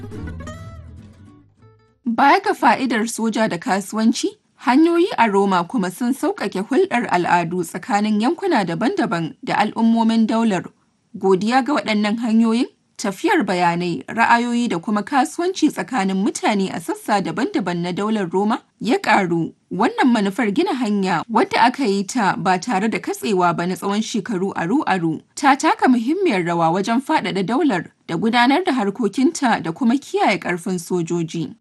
Baya ga fa'idar soja da kasuwanci, hanyoyi a Roma kuma sun sauƙaƙe hulɗar al'adu tsakanin yankuna daban-daban da al'ummomin daular. Godiya ga waɗannan hanyoyin, tafiyar bayanai, ra'ayoyi da kuma kasuwanci tsakanin mutane a sassa daban-daban na daular Roma ya ƙaru. Wannan manufar gina hanya wadda aka yi ta ba tare da katsewa ba na tsawon shekaru aru-aru ta taka muhimmiyar rawa wajen faɗaɗa daular da gudanar da harkokinta da kuma kiyaye ƙarfin sojoji.